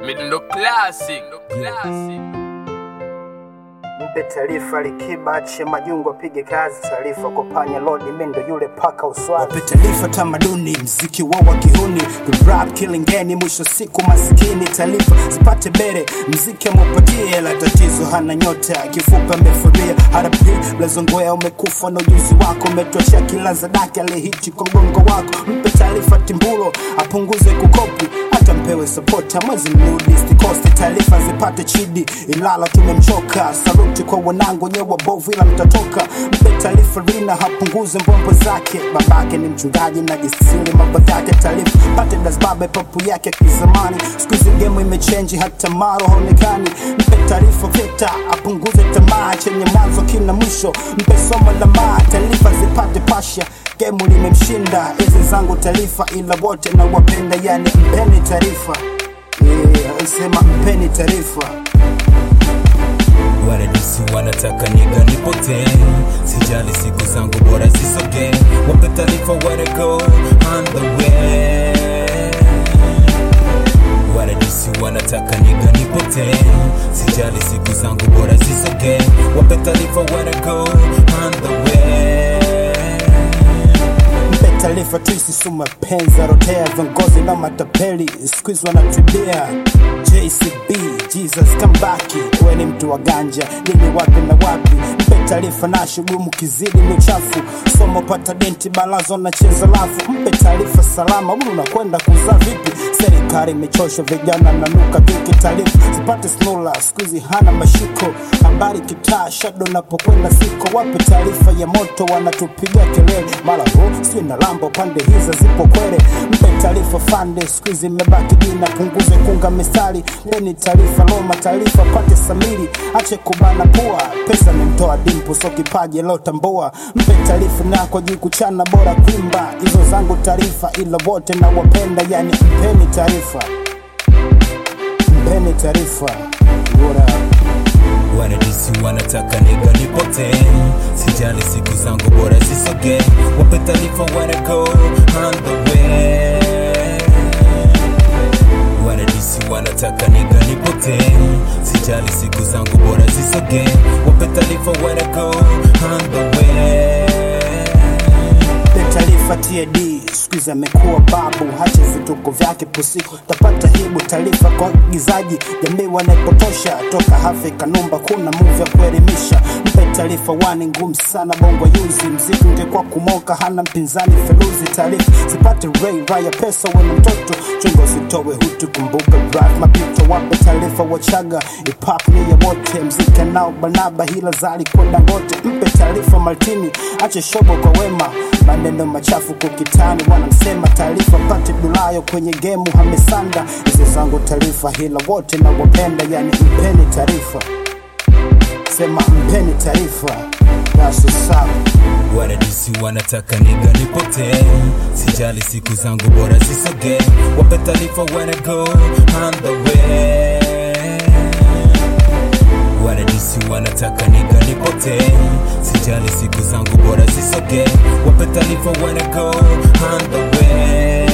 Midundo classic. Classic. Mpe taarifa Likiba achie majungu apige kazi, taarifa kwa panya lodi mendo yule paka uswazi. Wape taarifa tamaduni, mziki wao wa kihuni, the rap killing geni, mwisho siku masikini. Taarifa zipate bere, mziki ameupatie hela, tatizo hana nyota, kifupa amefuria. RP blazongoya, umekufa na ujuzi wako, umetosha kila zadaki alihiti kwa mgongo wako. Mpe taarifa Timbulo apunguze kukopi hata mpewe sapota mwezi mrudi stikosti taarifa zipate chidi ilala tumemchoka saluti kwa wanangu nyewe wabovu ila mtatoka mpe taarifa rina hapunguze mbombo zake babake ni mchungaji na jisili mambo yake taarifa pate dasbabe papu yake kizamani skuizi gemu imechenji hata maro haonekani mpe taarifa vita apunguze tamaa chenye mwanzo kina mwisho mpe somo la maa taarifa zipate pasha gemu limemshinda hizi zangu taarifa ila wote na wapenda yani mpeni taarifa yeah, sema mpeni taarifa Waradisi wanataka niga nipotee, sijali siku zangu bora zisogee, wape taarifa where to go on the way. Waradisi wanataka niga nipotee, sijali siku zangu bora zisogee, wape taarifa where to go on the way. mpe taarifa tuisi suma penza rotea viongozi na matapeli skuizi wanatubia jcb jesus kambaki we ni mtu wa ganja lini wapi na wapi mpe taarifa na shugumu kizidi ni uchafu somo pata denti balazo na cheza lafu mpe taarifa salama huyu unakwenda kuzaa vipi serikali imechoshwa vijana nanuka viki taarifa zipate snula skuizi hana mashiko habari kitaa shado napokwenda siko wape taarifa ya moto wanatupiga kelele mara hu si na lambo pande hizo zipo kwele mpe taarifa fande skuizi imebaki jina punguze kunga mistari leni taarifa loma taarifa pate samiri ache kubana pua pesa nimtoa dimpu so kipaji lotambua mpe taarifa nako juu kuchana bora kuimba hizo zangu taarifa ila wote na wapenda yani mpeni taarifa mpeni taarifa What up? Waradisi wanataka niga nipotee, sijali siku zangu bora zisogee, wape taarifa where to go on the way. Waradisi wanataka niga nipotee, sijali siku zangu bora zisogee, wape taarifa where to go on the way. Mpe taarifa TAD skuizi amekuwa babu, hacha vituko vyake pusiku tapata hibu. Taarifa kwa gizaji, jamii wanaipotosha toka hafe kanumba, kuna muvi ya kuelimisha. Mpe taarifa wani ngumu sana, bongo yuzi mziki ungekuwa kumoka, hana mpinzani feruzi. Taarifa zipate ray raya, pesa wena mtoto chungo sitowe hutu, kumbuka drive mapito. Wape taarifa wachaga, ipap ni ya wote, mziki nao banaba, hila zali kwenda ngote. Mpe taarifa Martini, ache shobo kwa wema maneno machafu kukitani wanamsema taarifa pate dulayo kwenye gemu hamesanda hizi zangu taarifa hila wote na wapenda yani mpeni taarifa sema mpeni taarifa yasusau Waradisi wanataka niga nipotee, sijali siku zangu bora zisogee, wape taarifa where to go on the way. Waradisi wanataka niga nipotee, sijali siku zangu bora zisogee, wape taarifa where to go on the way.